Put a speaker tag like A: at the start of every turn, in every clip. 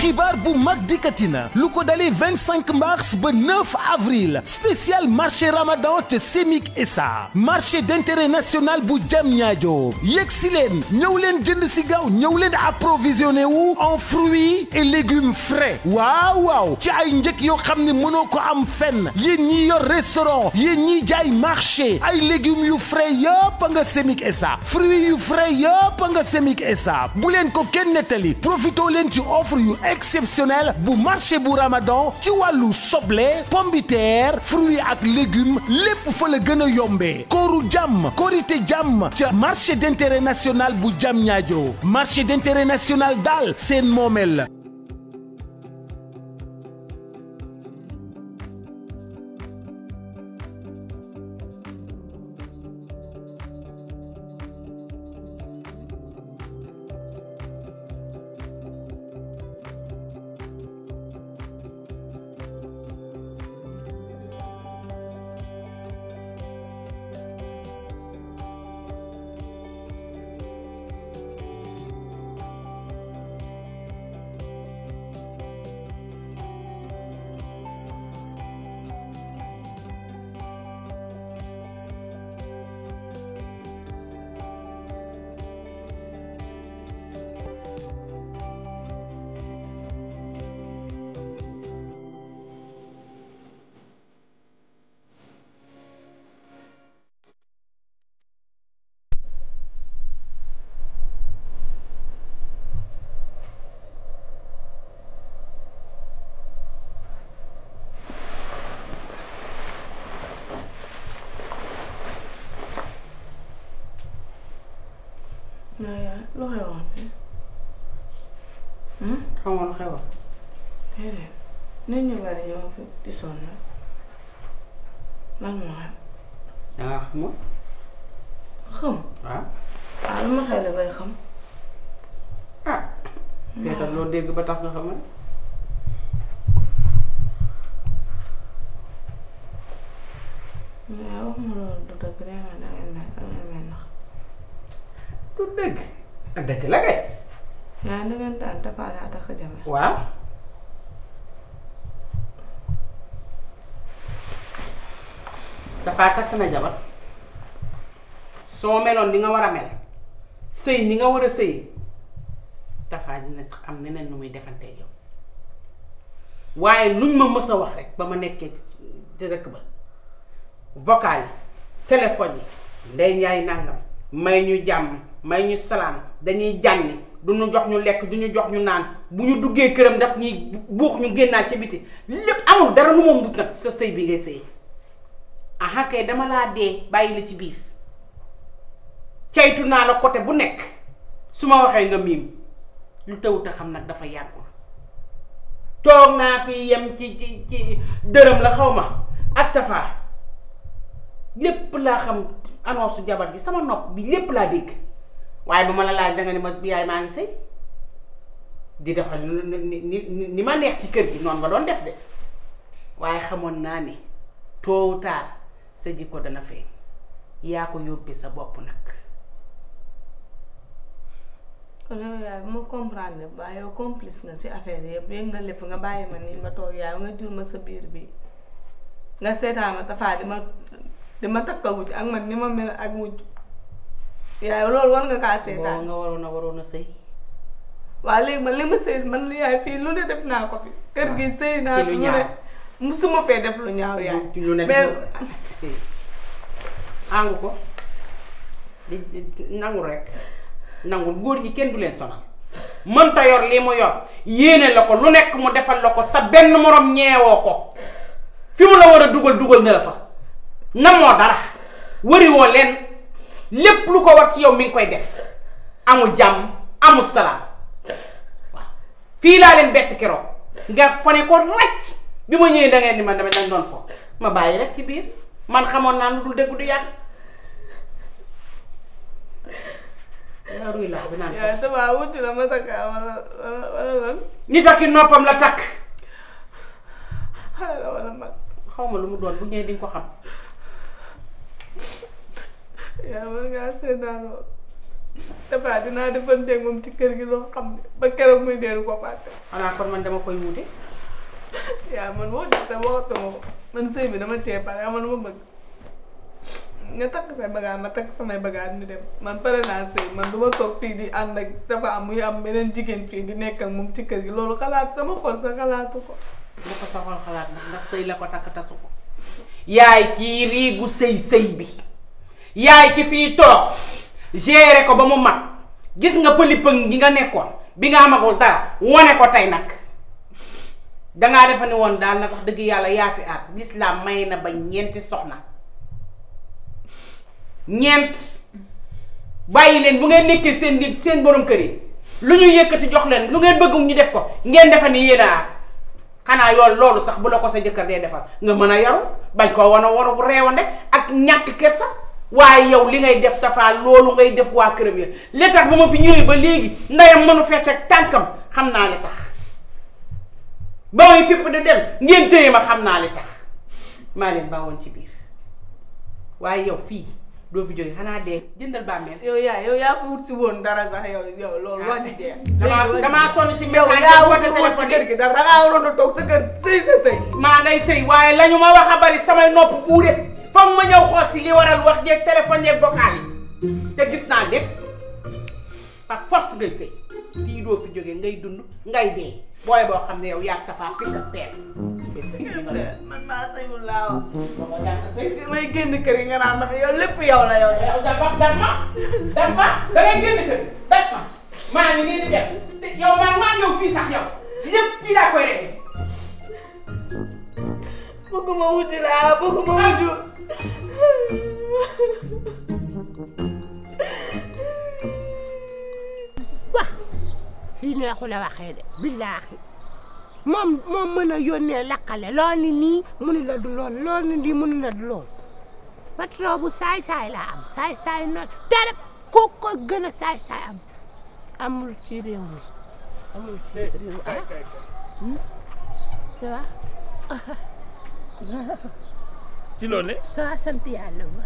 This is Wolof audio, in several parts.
A: xibaar bu mag dikkati na lu ko dalee 25 mars ba 9 avril spécial marché ramadan te Semik SA marché d'intérêt national bu Diamniadio yegg si leen ñëw leen jënd si gaaw ñëw leen approvisionné wu en fruits et légumes frais waaw waaw ci ay njëkk yoo xam ne mënoo ko am fenn yéen ñi yor restaurant yéen ñi jaay marché ay légumes yu frais yëpp nga Semik SA fruits yu frais yëpp nga Semik SA bu leen ko kenn nettali profito leen ci offre yu exceptionnel bu marché bu Ramadan ci wàllu soble pomme de terre fruits ak légumes lépp fa la gën a yombee kooru jàmm korité jàmm ca marché d'intérêt national bu Diamniadio marché d'intérêt national daal seen moomeel la
B: non yaay lu xewoon fi
C: xamoon lu xewoon
B: déedéet nit ñu bari ñoo fi di sonn lan moo xam
C: dangaa xamoon
B: xam
C: waaw
B: waaw lu ma xew la bay xam
C: ah seetal loo dégg ba tax nga xamoon
B: yaay wax ma loolu du dëgg nee na dangeen ne dangeen may nax
C: du dëgg ak dëgg la kay
B: yaay dangeen taan tapaale a takk jame
C: waaw dafaa takk na jabar soo meloon ni nga war a mel sëy ni nga war a sëy dafaa dina am neneen nu muy defantee yow waaye luñ ma mës a wax rek ba ma nekkee ci dëkk ba vocal yi téléphone yi ndey njaay nàngam may ñu jàmm may ñu salaam dañuy jànni du ñu jox ñu lekk du ñu jox ñu naan bu ñu duggee këram daf ñuy buux ñu génnaat ci biti lépp amul dara lu moom dut nag sa sëy bi ngay sëy aha kay dama laa dee bàyyi la ci biir caytu naa la côté bu nekk su ma waxee nga miim lu tawut a xam nag dafa yàggul toog naa fi yem ci ci ci dërëm la xaw ma ak tafaa lépp laa xam annonce su jabar ji sama nopp bi lépp laa dégg waaye ba ma la laaj danga ne ma yaay maa ngi sëy di doxal ni ni ni ma neex ci kër gi noonu nga doon def de waaye xamoon naa ne tôt ou tard sa jikko dana feeñ yaa ko yóbbee sa bopp nag
B: kon yow yaay bu ma comprendre ba yow complice nga si affaire yëpp yëg nga lépp nga bàyyi ma nii ma toog yaay nga jur ma sa biir bi nga seetaan ma tafaa di ma di ma takka wujj ak man ni ma mel ak wujj yaay loolu war nga kaa
C: boo
B: seetaan
C: nga waroon a waroon a sëy
B: waaw léegi man li ma sëy man li yaay fii lu ne def naa ko fi kër gi sëy naa
C: ci
B: fi
C: lu
B: lu ne
C: ñaaw.
B: musuma fee def lu ñaaw yaay
C: ci ñu ne
B: mais
C: àngu ko di di- nangul rek nangul góor ñi kenn du leen sonal mënta yor lii mu yor yéene la ko lu nekk mu defal la ko sa benn morom ñeewoo ko fi mu la war a dugal dugal na la fa namoo dara wariwoo leen lépp lu ko war ci yow mi ngi koy def amul jàmm amul salaam waaw fii laa leen bett keroog nga pone ko racc bi ma ñëwee da ngeen di man dama dañ doon fo ma bàyyi rek ci biir man xamoon naa lu dul dëgg du yàgg yaa ruy laa bi naan
B: yaay tafaa wujj la ma takka wala wala wala lan
C: nit ak i noppam la takk
B: xale la wala mag
C: xaw ma lu mu doon bu ñëwee di nga ko xam
B: yaa war ngaa seetaan loolu dafa dinaa defanteeg moom ci kër gi loo xam ne ba keroog muy dellu ko fàtte
C: xanaa kon man dama koy wuute
B: yaa man woo sa waxatuma ko man sëy bi dama tee pare ama lu ma bëgg nga takk say bagaas ma takk samay bagaas ñu dem man pare naa sëy man du ma toog fii di ànd ak dafa am muy am beneen jigéen fii di nekk ak moom ci kër gi loolu xalaat sama xol sa xalaatu ko
C: bu ko soxal xalaat ndax ndax sëy la ko takk tasu ko yaay kii riigu sëy sëy bi yaay ki fii toog gérer ko ba mu mag gis nga pëli pëng gi nga nekkoon bi nga amagul dara wone ko tey nag dangaa defa ne woon daal nag wax dëgg yàlla yaa fi aat lislaam may na ba ñeenti soxna ñeent bàyyi leen bu ngeen nekkee seen di seen borom kër yi lu ñu yëkkati jox leen lu ngeen bëgg ñu def ko ngeen defa ni yéen a aat xanaa yoon loolu sax bu la ko sa jëkkër dee defal nga mën a yaru bañ koo wan a waru bu reewande ak ñàkk kersa waaye yow li ngay def tafaa loolu ngay def waa këram ya li tax ba ma fi ñëwee ba léegi ndeyam mënu fee teg tànkam xam naa li tax ba may fipp di dem ngeen téye ma xam naa li tax maa leen baawoon ci biir waaye yow fii doo fi jóge xanaa dee jëndal bàmmeel
B: yow yaa yow yaa fi wut si woon dara sax yow yow loolu wax di jeex
C: damaa damaa sonn ci
B: yow
C: message
B: yaa
C: yi
B: wut
C: woote
B: woon si
C: téléphone
B: kër
C: yi
B: gi dara dangaa waroon a toog sa kër sëy sa sëy
C: maa ngay sëy waaye la ñu ma wax a bari samay nopp buure foog ma ñëw xool si li waral wax jeeg téléphone yeeg vocal yi te gis naa lépp par force ngay sëy fii doo fi jóge ngay dund ngay dee booy boo xam ne yow yaa safaa picc ak peer mais si li nga def
B: man maa sëyul laa wax
C: boo ñàkk sëy
B: may génn kër yi nga naan ndax yow lépp yow la yow
C: yow dafa daf ma daf ma da ngay génn kër daf ma maa ngi nii di def te yow man maa ñëw fii sax yow lépp fii laa koy rek
B: bëgguma wuti laa bëgguma wuti
D: wax fii neexu la waxee de billaahi moom moom mën a yónnee lakkale lool ni nii mu ni la du lool lool ni nii mu ni la du lool patron bu saay-saay laa am saay-saay not terep ku ko gën a saay-saay am amul ci réew mi amul ci réew ah ça va
E: ci loolu ne
D: ça va sant yàlla ba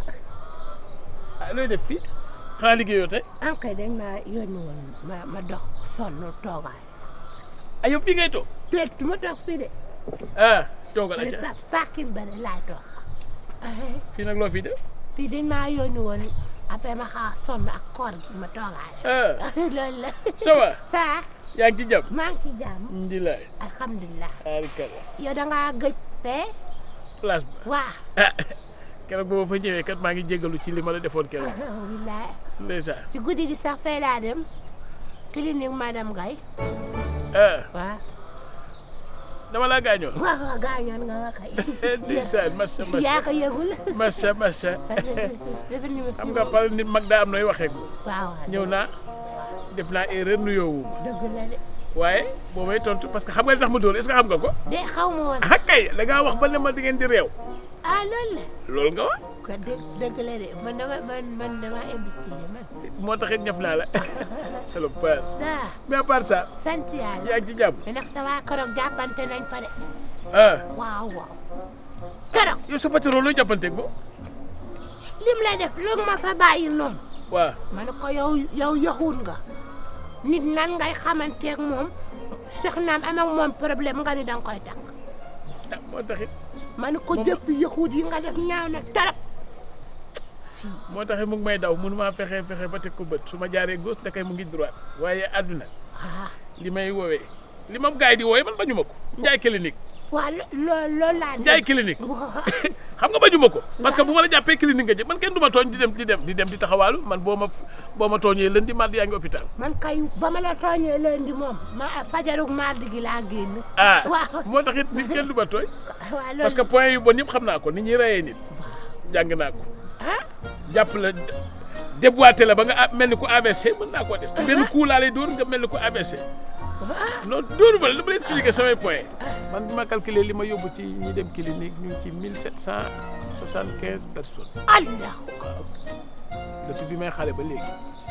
E: ah looy def fii xanaa liggéeyoo tey
D: am kay dañ ma yónni woon ma ma dox sonn toogaay
E: ah yow fii ngay toog
D: te du ma toog fii de
E: ah toogal
D: ma
E: acca
D: ne pàkkin ba de laay toog
E: fii nag loo fii def
D: fii dañ maa yónni woon après ma xaw a sonn ak koor gi ma toogaay
E: ah
D: loolu la
E: ça va
D: ça
E: yaa ngi ci jàmm
D: maa ngi ci jàmm
E: alhamdulilah
D: alhamdulilah
E: arikalla
D: yow da ngaa gëj fee
E: place ba
D: waa
E: ah keroog booba fa ñëwee kat maa ngi jégalu ci li ma la defoon keroog
D: wilaay
E: ndeysaan
D: ci guddi gi sax fee laa dem clinique madame Gaye
E: ah
D: waaw
E: dama laa gaañoon
D: waaw waaw gaañoon nga ma kay
E: ndeysaan massa
D: yaa ko yëgul
E: massa massa
D: dafa ni ma
E: xam nga par nit mag daa am nooy waxee ko
D: waaw waaw
E: ñëw naa def naa erreur nuyoowu ma
D: dëgg la de
E: waaye boo may tontu parce que xam nga li tax ma dóor est-ce que xam nga ko
D: de xaw ma woon
E: ah kay da ngaa wax ba ne ma di ngeen di réew
D: ah loolu la
E: loolu nga wax
D: ko dëgg dëgg la de man dama man man dama imbécile man
E: moo taxit ñëf naa la salopard
D: daa
E: mais à part ça
D: sant yàlla
E: yaa ngi ci jàmm
D: mais nag sa waa keroog jàppante nañ fa de
E: ah
D: waaw waaw keroog
E: yow sa patron looy jàppanteeg bo
D: lim lay def lu ma fa bàyyi noonu
E: waaw
D: ma ne ko yow yow yaxuun nga nit nan ngay xamanteeg moom soxnaam am ak moom problème nga ni danga koy takk
E: ah moo taxit
D: ma ne ko
E: Moom-
D: jëpp yaxuut yi nga def ñaaw na trop
E: moo taxit mu ngi may daw mënu maa fexe fexe ba teg ko bët su ma jaaree gauche ndakay mu ngi droite waaye àdduna
D: ah
E: li may woowee li ma gars yi di woowee man bañu ma ko njaay clinique
D: waa lo loo loolu laa
E: njaay clinique xam nga bañu ma ko parce que bu ma la jàppee clinique nga jëm man kenn du ma tooñ di dem di dem di dem di taxawaalu man boo ma boo ma tooñee lundi mardi yaa ngi hôpital
D: man kay ba ma la tooñee lundi moom ma fajarug mardi gi laa génn
E: ah
D: waaw
E: moo taxit nit kenn du ma tooñ
D: waa loolu
E: parce que point yu bon yëpp xam naa ko ni ñuy reyee nit jàng naa ko
D: ah
E: jàpp la déboîté la ba nga a- mel ni ku AVC mën naa koo def ci benn coup laa lay dóor nga mel ni ku AVC non dóoru ma la dama lay expliquer samay point man bi ma calculé li ma yóbbu ci ñi dem clinique ñu ngi ci mille sept cent soixante quinze personnes
D: allah
E: depuis bi may xale ba léegi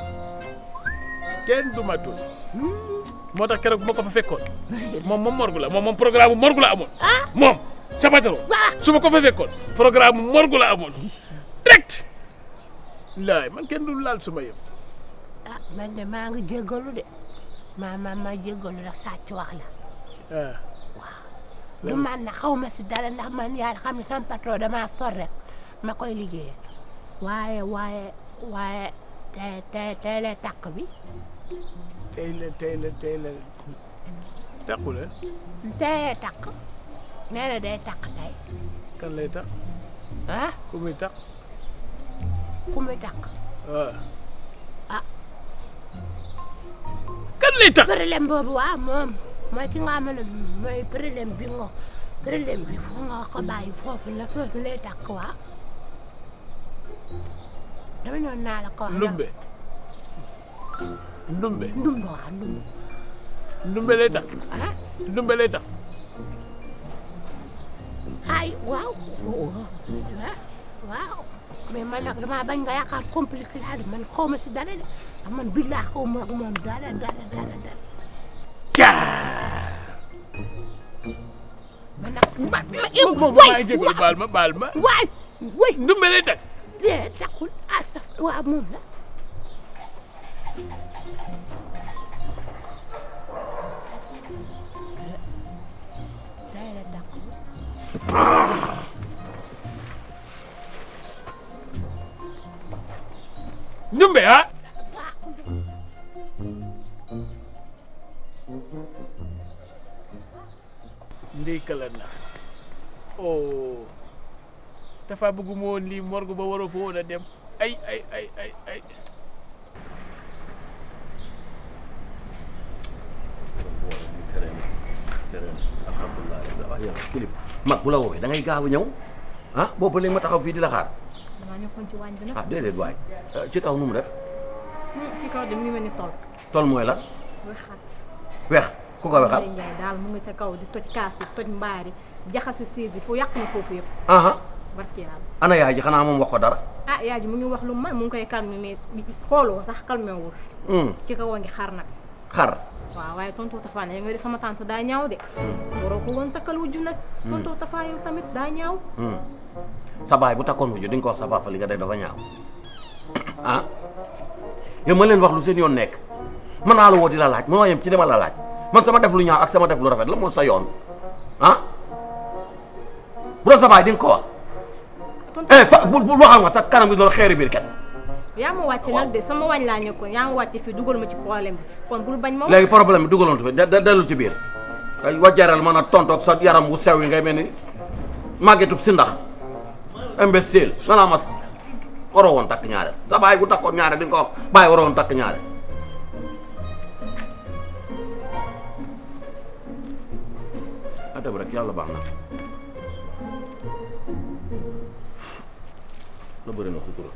E: kenn du ma tooñ moo tax keroog bu ma ko fa fekkoon moom moom morgu la moom moom programme bu morgu la amoon
D: ah
E: moom ca patron
D: waa
E: su ma ko fa fekkoon programme morgu la amoon direct laay man kenn du laal suma yëpp
D: ah man de maa ngi jéggalu de maa ma ma jéggalu ndax sàcc wax la
E: ah
D: du man na xaw ma si dara ndax man yàlla xam ne sama patron damaa for rek ma koy liggéeyal waaye waaye waaye tey tey tey lay takk bi
E: tey la tey la tey la takku la
D: tey lay takk nee na day takk tey
E: kan lay tax
D: ah
E: ku muy tax
D: ku muy takk
E: waaw
D: Ah.
E: kan lay tax
D: problème boobu waaw moom mooy ki nga xam ne mooy problème bi nga problème bi foo nga ko bàyyi foofu la foofu lay takk waaw dama ñëw naa la ko wax
E: ndumbe ndumbe
D: ndumbe waaw ndumbe
E: ndumbe lay tax
D: ah
E: ndumbe lay tax
D: ay waaw waaw mais man nag damaa bañ nga yaakaar complice laa de man xaw ma si dara de ah man billaa xaw ma ak moom dara dara dara dara
E: caa
D: man nag ma ma
E: moom moom maa ngi jégalu baal ma baal ma
D: waay waay
E: ndumbe lay tax
D: dee taxul asaf waaw moom la day la taxul
E: ndumbe ah ndey kala na oh dafa bëgguma woon lii morgue ba waroo fa woon a dem ay ay ay ay ay
F: terrain terrain alhamdulilah wax yow kilib mag bu la woowee da ngay gaaw a ñëw ah boobu léegi ma taxaw fii di la xaar
G: damaa nekkoon ci waañ bi nag
F: ah déedéet waay ci kaw nu mu def
G: ci kaw de mu ngi mel ni tool
F: tool mooy la
G: muy xat
F: weex ku ko wexal
G: Ndeye Ndiaye daal mu nga ca kaw di toj kaas yi toj mbaar yi jaxase siis yi fu yàq na foofu yëpp
F: aha
G: barki yàlla
F: ana yaay ji xanaa moom wax ko dara
G: ah yaay ji mu ngi wax lu man mu ngi koy calmer mais xoolu ko sax calmer wul
F: Hmm,
G: ci kaw a ngi xar nag
F: xar
G: waaw waaye tonton Tafa ne nga de sama tante daa ñaaw de waroo ko woon takkal wujju nag tonton Tafa yow tamit daa ñaaw
F: Hmm. sa baay bu takkoon wujju di nga ko wax sa papa li nga def dafa ñaaw ah yow ma leen wax lu seen yoon nekk man naa la woo di la laaj ma yem ci dama la laaj man sama def lu ñaaw ak sama def lu rafet la moom sa yoon ah bu doon sa baay di nga ko wax
G: tonton
F: eh fa bu bu waxal ma sa kanam bi loolu xeeri biir kat
G: yaa ma wàcc nag de sama wañ laa nekkoon yaa ma wàcc fii dugal ma ci problème bi kon bul bañ ma wax
F: léegi problème bi dugaloon fi da dellu ci biir kay wajaral mën a tontoog sa yaram wu sew yi ngay mel ni màggetub si ndax imbécile nanaa ma waroo woon takk ñaare sa baay bu takkoon ñaare di nga ko wax baay waroo woon takk ñaare a dem rek yàlla baax na la bëri na sutura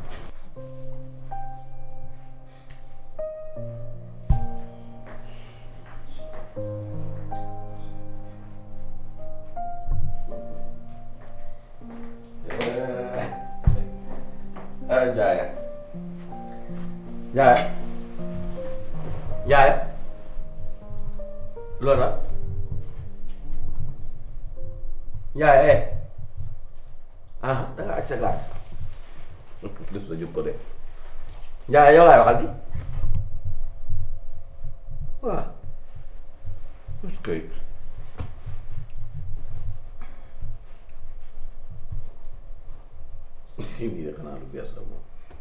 F: ah Ndiaye Ndiaye Ndiaye loolu la Ndiaye eh ah da nga àcc sa gaal def sa jub ko de Ndiaye yow laay waxal di waaw est-ce que si lii de xanaa lu bees la moom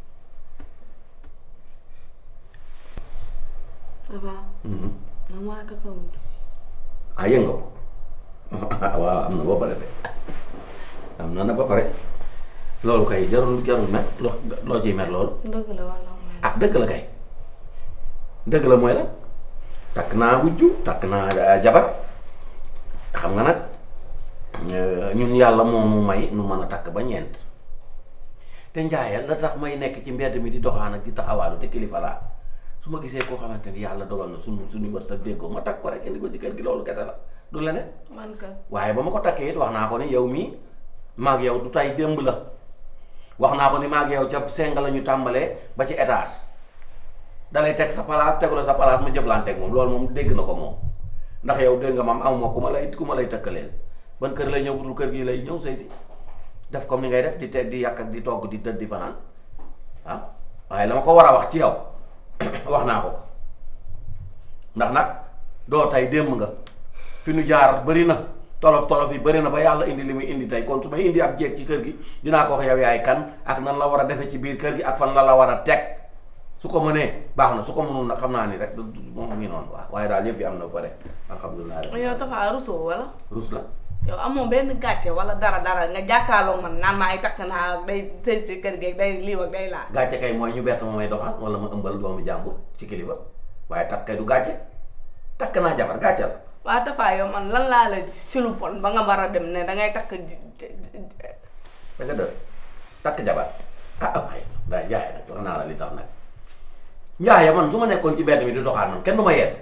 B: Tafa man waa kakao bi
F: ah yënga ko waaw am na ba pare de am na na ba pare loolu kay jarul jarul mer loo loo ciy mer loolu
B: dëgg la wala mooy
F: ah dëgg la kay dëgg la mooy la takk naa wujju takk naa eh, jabar xam nga nag eh, ñun yàlla moo mu may nu mën a takk ba ñeent te njaayal la tax may nekk ci mbedd mi di doxaan ak di taxawaalu te kilifa laa su ma gisee koo xamante ni yàlla dogal na suñu suñu wër sa déggoo ma takk ko rek indi ko ci kër gi loolu kese la du leneen
B: man ka
F: waaye ba ma ko takkee it wax naa ko ni yow mii maag yow du tay démb la wax naa ko ni maag yow ca seng la ñu tàmbalee ba ci étage dalay teg sa place tegu la sa place ma jëflanteeg moom loolu moom dégg na ko moom ndax yow dégg nga maam amuma ku ma lay ku ma lay tëkkaleel ban kër lay ñëw budul kër gi lay ñëw sëy si def comme ni ngay def di teg di yàq ak di togg di tëdd di fanaan ah waaye la ma ko war a wax ci yow wax naa ko ko ndax nag doo tey démb nga fi nu jaar bëri na tolof tolof yi bëri na ba yàlla indi li muy indi tey kon su may indi ab jeeg ci kër gi dinaa ko wax yow yaay kan ak nan la war a defe ci biir kër gi ak fan la la war a teg su ko mënee baax na su ko mënul nag xam naa ni rek du- du- moom ngi noonu waaw waaye daal yëf yi am na ba pare alhamdulilah rek
B: yow Tafa rusoo wala
F: rus la
B: yow amoo benn gàcce wala dara dara nga jàkkaarloo man naan maa ay takk naa ak day sëy si kër gi day lii ak day laa
F: gàcce kay mooy ñu bett ma may doxaan wala ma ëmbal doomu jàmbur ci kilifa waaye takk kay du gàcce takk naa jabar gàcce la
B: waa Tafa yow man lan laa la si lu bon ba nga war a dem ne dangay takk ji- ji- ji-
F: da nga dër takk jabar ah waaye day jaay nag wax naa la li tax nag njaaya man su ma nekkoon ci bedd mi di doxaan man kenn du ma yedd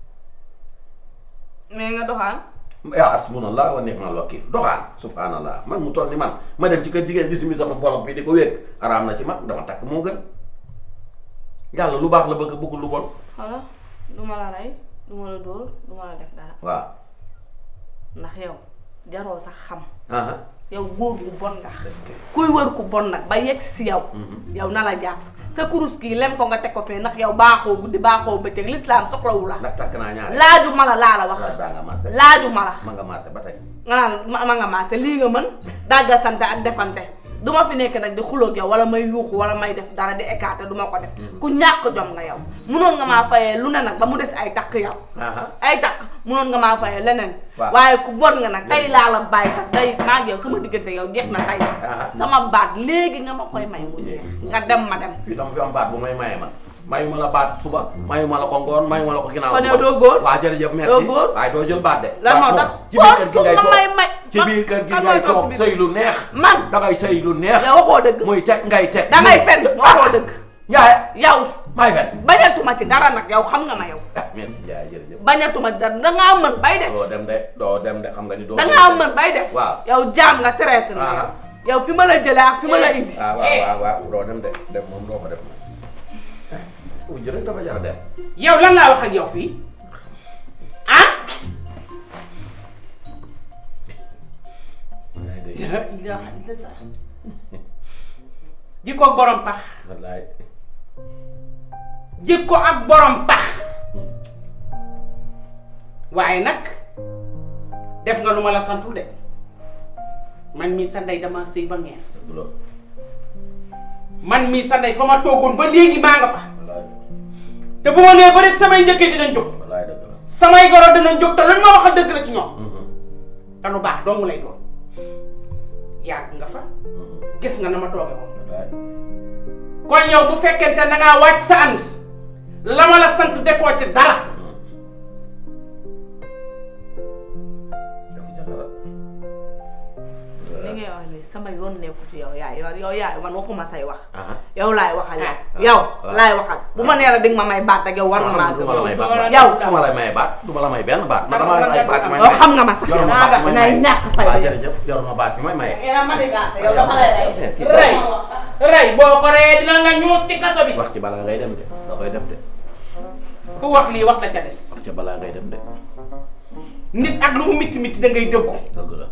B: mais nga doxaan
F: yaa asbunallah wa ni'mal wakil doxaan subhanallah man mu toll ni man ma dem ci kër jigéen di simi sama bolok bi di ko wékk araam na ci man dama takk moo gën yàlla lu baax la bëgg bëggul lu bon
B: xala du ma la rey du ma la dóor du ma la def dara
F: waaw
B: ndax yow jaroo sax xam
F: aha
B: yow góor gu bon nga
F: est-ce que
B: kuy wër ku bon nag ba yegg si yow yow na la jàpp sa kurus kii lem ko nga teg ko fee ndax yow baaxoo guddi baaxoo bëccëg lislaam soxlawu la
F: ndax takk naa ñaari
B: laaju ma la laa la wax
F: laaj baa nga marché
B: laaju ma la
F: ma nga marché ba tey
B: nga naan ma ma nga maase lii nga mën dàgga sante ak defante du ma fi nekk nag di xuloog yow wala may yuuxu wala may def dara di écarté du ma ko def ku ñàkk jom nga yow munoon nga maa fayee lu ne nag ba mu des ay takk yow
F: aha
B: ay takk munoon nga maa fayee leneen
F: Waaw.
B: waaye ku bon nga nag tey laa la bàyyi tax tey maa ngi yow sama diggante yow jeex na tey
F: Ah.
B: sama baat léegi nga ma koy may mu jeex nga dem ma dem
F: fii dama fi am baat bu may maye man mayu ma la baat suba mayu ma la ko ngoon mayu ma la ko ginnaaw
B: Kon
F: suba
B: yow doo góor?
F: waaw jërëjëf merci
B: Doo góor?
F: waaye doo jël baat de
B: lan moo
F: baat
B: tax
F: moom ci biir kër gi ngay
B: ma may may
F: toog ci biir kër gi
B: kan
F: ngay
B: mooy toog
F: toog
B: si biir-
F: sëy lu neex
B: man
F: dangay sëy lu neex
B: yow waxoo dëgg
F: muy teg ngay teg
B: dangay fen waxoo dëgg
F: yaay
B: yow
F: may fen
B: bañatuma ci dara nag yow xam nga ma yow
F: ah merci yaay jërëjëf
B: bañatuma ci dara dangaa mën bay def
F: doo dem de doo dem de xam nga ni doo
B: dangaa mën bay def
F: waaw
B: yow jaam nga traité na yow
F: Ah.
B: yow fi ma la jëlee ak fi ma la indi
F: waaw waaw waaw waaw doo dem de dem moom doo ko def moom uj rek dafa jar a dem
C: yow lan laa wax ak yow fii ah
F: wallaay de
C: la ilaha illallah jikko ak borom pax
F: wallaay
C: jikko ak borom pax waaye nag def nga lu ma la santul de man mii sa ndey dama sëy ba ngeer
F: dëgg la
C: man mii sa ndey fa ma toogoon ba léegi maa nga fa
F: wallaay
C: te bu ma nee ba rek samay njëkkee dinañ jóg
F: wallaay dëgg la
C: samay goro dinañ jóg te luñ ma waxal dëgg la ci ñoom
F: Mhm,
C: te lu baax dong lay doon yàgg nga fa
F: mhm,
C: gis nga na ma tooge woon
F: wallaay
C: kon yow bu fekkente da ngaa wàcc sa ànd la ma la sant defoo ci dara
F: dafa jar dara
B: li ngay wax ni sama yoon nekku ci yow yaay yow yow yaay man waxuma say wax
F: aha
B: yow laay waxal yow
C: Ah.
B: yow
F: Ah.
B: laay waxal bu ma nee la di nga ma may baat ak yow war nga maa
F: du ma la may baat
B: yow
F: du ma la may baat du ma la may benn baat man damaa yor ay baat yu may
B: yow
F: maye.
B: xam nga ma sax
F: yor ma
B: naa
F: baat yu may
B: ngay
F: maye.
B: ñàkk fay
F: waaw jërëjëf yor ma baat yu may maye
B: ngeen a manigancé yow dama lay rey
F: Eh, kii
C: rey rey boo ko reyee dina nga ñuus ci kaso bi
F: wax ci balaa ngay dem de da koy def de
C: ku wax lii wax la ca des
F: wax ci balaa ngay dem de
C: nit ak lu mu mitti mitti da ngay dëggu
F: dëgg la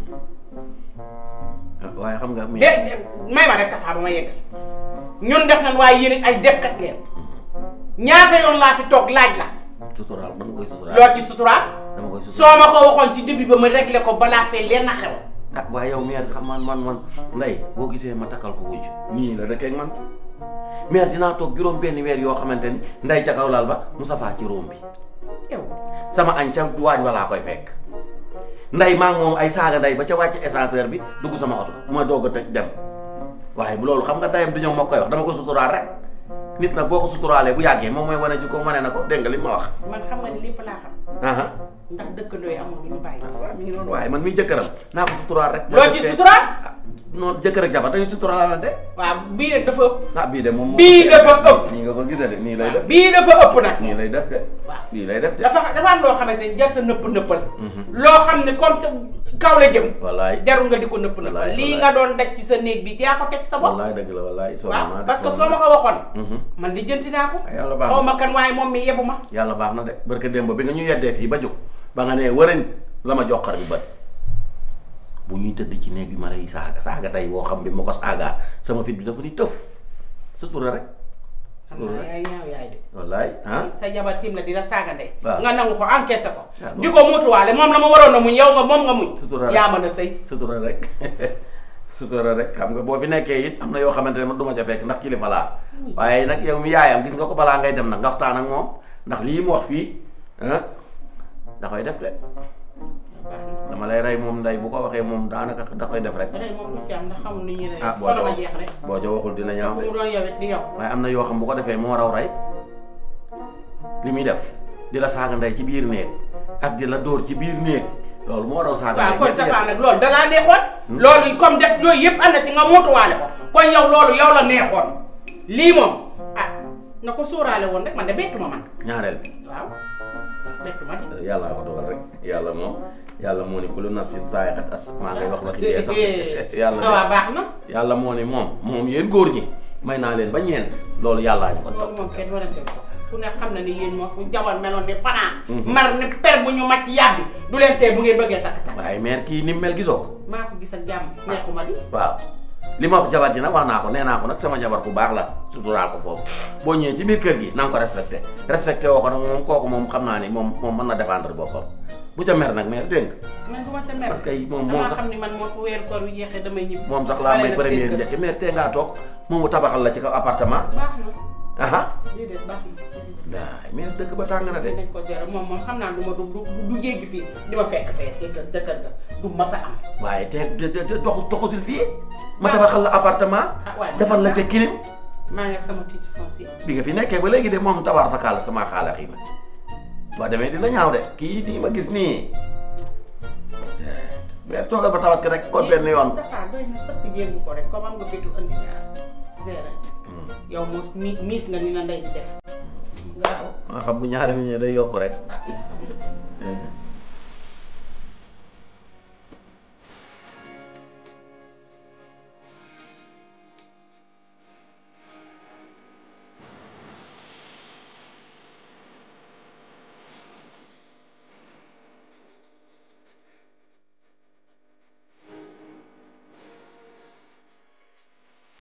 F: ah waaye xam nga mi
C: de de- may ma rek taxaa ba ma yeggal ñun def nañ waaye yéen it ay defkat ngeen ñaata yoon laa fi toog laaj la
F: suturaal dama koy suturaal
C: loo ci suturaal
F: dama koy suturaal
C: soo ma ko waxoon ci début ba ma réglé ko balaa fee leen a xew
F: ah waaye yow mère xam man man man nday boo gisee ma takkal ko wujj nii la rek ak man mère dinaa toog juróom benn weer yoo xamante ni nday ca kaw laal ba Moustapha ci róom bi
C: yow
F: sama añ ca waañ walaa koy fekk nday maa ngi moom ay saaga nday ba ca wàcc ascenseur bi dugg sama oto ma doog a tëj dem waaye bu loolu xam nga dayam du ñëw moo koy wax dama ko suturaal rek nit nag boo ko suturaalee bu yàggee moom mooy wane jikko wane na ko dégg nga li ma wax
C: man xam nga ni lépp laa xam
F: aha
C: ndax dëkkandoo yi amul lu ñu bàyyi
F: waaw mi ngi noonu waaye man miy jëkkëram naa ko suturaal rek
C: loo ci suturaal
F: noonu jëkkër ak jabar dañuy suturaalante
C: waaw bii nag dafa ëpp
F: ah bii de moom
C: bii dafa ëpp
F: nii nga ko gisee de nii lay def
C: bii dafa ëpp nag
F: nii lay def de
C: waaw
F: nii lay def de
C: dafa dafa am loo xamante ni jarta nëpp nëppal
F: Mhm.
C: loo xam ne comme te kaw la jëm
F: wallaay
C: jarul nga di ko nëpp nëppal
F: Wallaay,
C: lii
F: wallaay.
C: nga doon daj ci sa néeg bi yaa ko teg sa bopp
F: wallaay dëgg la wallaay soo
C: waaw parce que soo ma ko waxoon man di jënti naa ko
F: Ah, yàlla baax
C: xaw
F: na
C: ma kan waaye moom mi yebu ma
F: yàlla baax na de barke démb bi nga ñu yeddee fii ba jóg ba nga nee wërëñ la ma joxar bi bët bu ñuy tëdd ci néeg bi ma lay saaga saaga tey boo xam bi ma ko saagaa sama fit bi dafa ni tëf sutura rek
C: xam naa yaay ñaaw yaay de
F: wallaay ah
C: sa jabar tiim la di la saaga ndey
F: waaw.
C: nga nangu ko encaissé ko
F: Ah,
C: di ko muutuwaale moom la ma waroon a muñ yow nga moom nga muñ
F: Sutura rek.
C: yaa mën a sëy
F: sutura rek sutura rek xam nga boo fi nekkee it am na yoo xamante ne man du ma ca fekk ndax kilifa laa waaye nag yow mi yaayam gis nga ko balaa ngay dem nag nga waxtaan ak moom ndax lii mu wax fii ah da koy def de dama lay rey moom nday bu ko waxee moom daanaka da koy def rek
C: rey moom du ci am ndax xamul ni ñuy rey
F: ah boo
C: wala
F: ca
C: ma
F: wax
C: jeex rek
F: boo ca waxul dina ñaaw
C: bu
F: de
C: mu doon yow it di yow
F: waaye am na yoo xam bu ko defee moo raw rey li muy def di la saaga ndey ci biir néeg ak di la dóor ci biir néeg loolu moo raw saaga
C: waaw
F: ndey
C: kon
F: ñetti
C: Tafa
F: def.
C: nag loolu danaa neexoon loolu comme def yooyu yëpp am na ci nga muutuwaale ko kon yow loolu yow la neexoon lii moom ah na ko sóoraale woon rek man de bettu ma man
F: ñaareel bi
C: waaw bettu ma de
F: yàlla ko dogal rek yàlla moom yàlla moo ni kullu nafsin zaa'iqatul as maa ngay wax waxi dee sax yàlla de
C: waaw baax na
F: yàlla moo ni moom moom yéen góor ñi may naa leen ba ñeent loolu yàllaa ñu ko
C: loolu
F: topp
C: moom kenn warante ko ku ne xam na ni yéen moom bu jabar meloon ni panaa
F: Mhm.
C: mar ni per bu ñu màcc yàbbi du leen tee bu ngeen bëggee takk takk
F: waaye meer kii ni mu mel gisoo ko
C: maa ko gis ak jàmm neexuma di
F: waaw li ma wax jabar ji nag wax naa ko nee naa ko nag sama jabar bu baax la suturaal ko foofu boo ñëwee ci biir kër gi na nga ko respecté respecté woo ko nag moom kooku moom xam naa ni moom moom mën na défendre boppam bu ca mer nag meer dégg nga
C: man du ma ca mer
F: man kay moom moom
C: damaa
F: sax
C: xam ni man moo ko weer koor wi jeexee damay ñibbi
F: moom sax laa may
C: Bale nag seen
F: première
C: kër.
F: njëkk meer tee ngaa toog moom mu tabaxal la ci kaw appartement
C: baax na
F: aha
C: déedéet baax na déedéet.
F: waay meer dëkk ba tàng na de
C: dinañ ko gérer moom moom xam naa du ma du du du jéggi fii di ma fekk fee dëkk dëkkal ga du ma sa am
F: waaye te te te doxu doxusil fii ma tabaxal la appartement
C: ah waaye
F: defal la ca kilim
C: maa ngi ak sama titre foncier
F: bi nga fi nekkee ba léegi de moom tabaar fa kaala sama xaala xii ma boo demee dina ñaaw de kii nii ma gis nii mais toogal ba tabaski rek kon benn yoon
C: dafa doy na sëkk jéegu ko rek comme am nga fitu andi ñaar gérer yow moos mi miis nga ni na ndey di def nga
F: maa xam bu ñaari nit ñi day yokk rek
C: ah